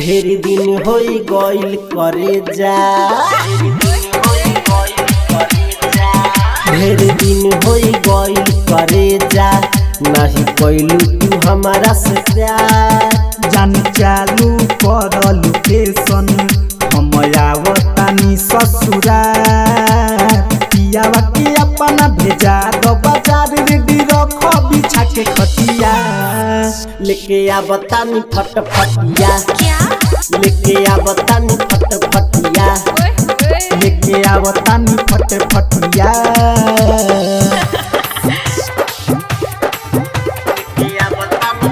ढेर दिन होई गइल करे जा ढेर दिन होई गइल करे जा नहीं कैलू तू हमारा से प्यार जान चालू कर लोकेशन हम आवतानी ससुरा पियावा के अपना भेजा दो बाजार रेडी रख बिछा के खटिया लेके आवतानी फटफटिया क्या लेके आवतानी फटफटिया ओए ओए लेके आवतानी फटे फटिया लेके आवतानी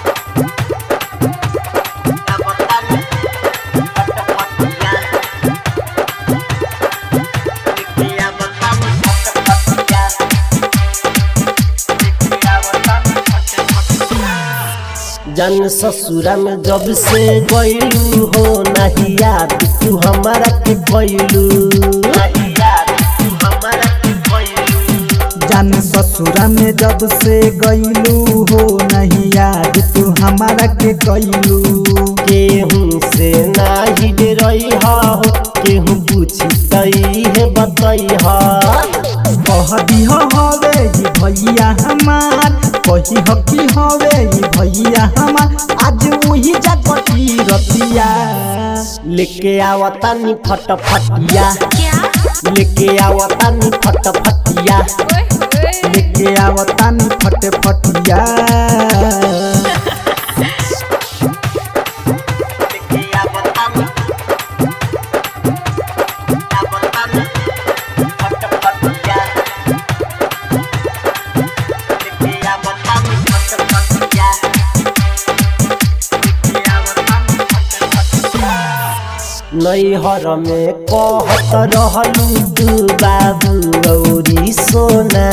आवतानी फटफटिया लेके आवतानी फटफटिया लेके आवतानी फटफटिया जन ससुरा में जब से गइलू हो नहीं याद तू हमारा के गइलू नहीं याद तू हमारा के गइलू जान ससुरा में जब से गईलू हो नहीं याद तू हमारा के गईलू केहू से नाही डरई हो केहू पूछी तई है बतई हो कह दिह हवे ये भैया हमार कही हकी हवे ये भैया हमार आज वही जागती रतिया लेके आवतानी फटफटिया क्या लेके आवतानी फटफटिया ओए ओए लेके आवतानी फटे फटिया लेके आवतानी आवतानी फटफटिया लेके आवतानी फटफटिया लेके आवतानी फटफटिया नैहर में कहत रहलू तू बाबू गौरी सोना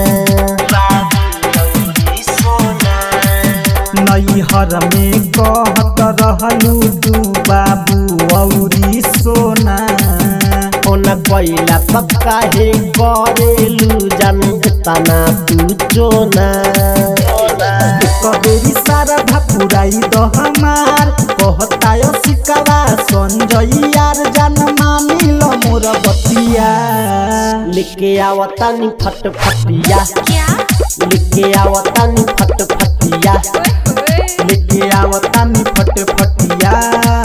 बाबू गौरी सोना नैहर में कहत रहलू तू बाबू औरी सोना ओना कैला पक्का हे करेलू जान तना तू चोना कबेरी सारा भपुराई दो हमार कहता यो सिकवा संजय यार जान मानी लो मोर बतिया लेके आवतानी फटफटिया क्या लेके आवतानी फटफटिया ओए ओए लेके आवतानी फटे फटिया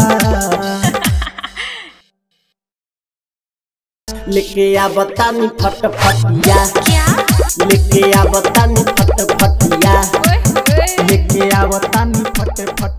लेके आवतानी फटफटिया क्या लेके आवतानी फटफटिया ओए ओए लेके आवतानी फटे फटिया